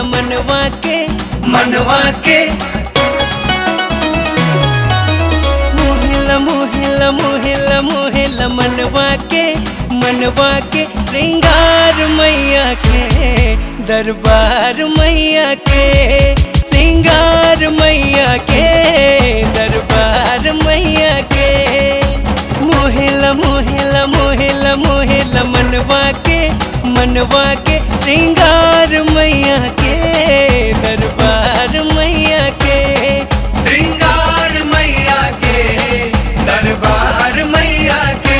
मनवा के मनवा के मोहिला मोहिला मोहिला मोहिला मनवा के मनवा के श्रृंगार मैया के दरबार मैया के श्रृंगार मैया के दरबार मैया के मोहिला मोहिला मोहिला मोहिला मनवा के मनवा के श्रृंगार मैया के दरबार मैया के श्रृंगार मैया के दरबार मैया के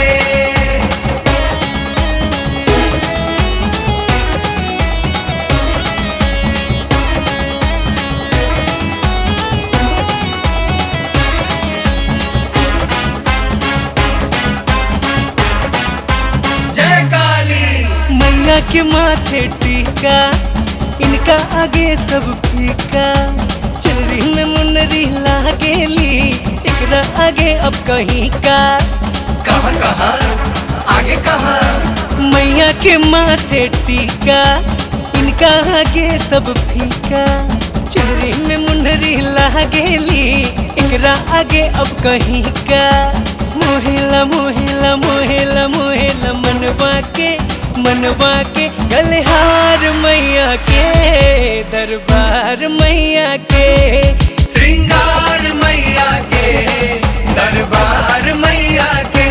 जय काली मैया के माथे टीका इनका आगे सब फीका चुनरी में मुनरी लागेली एकरा आगे अब कहीं का कहाँ कहाँ आगे कहाँ मैया के माथे टीका इनका आगे सब फीका चुनरी में मुनरी लागेली एकरा आगे अब कहीं का मोहिला मोहिला मोहिला मोहिला मनवा के मनवा के गलहार मैया के दरबार मैया के श्रृंगार मैया के दरबार मैया के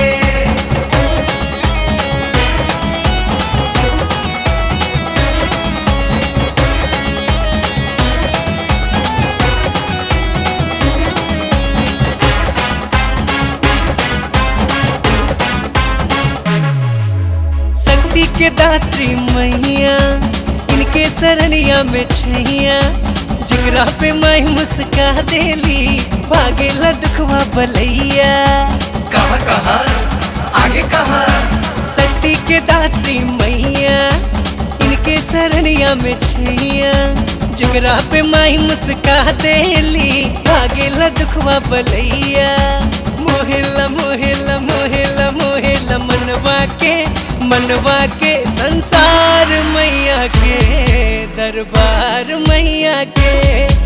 शक्ति के दात्री मैया इनके सरनिया में छैया जिगरा पे मैं मुस्का देली भागेला दुखवा बलैया कहाँ कहाँ आगे कहाँ शक्ति के दात्री मैया इनके सरनिया में छैया जिगरा पे मैं मुस्का देली भागेला दुखवा बलैया मोहिला मोहिला मोहिला मोहिला मनवा के मनवा के संसार मैया के दरबार मैया के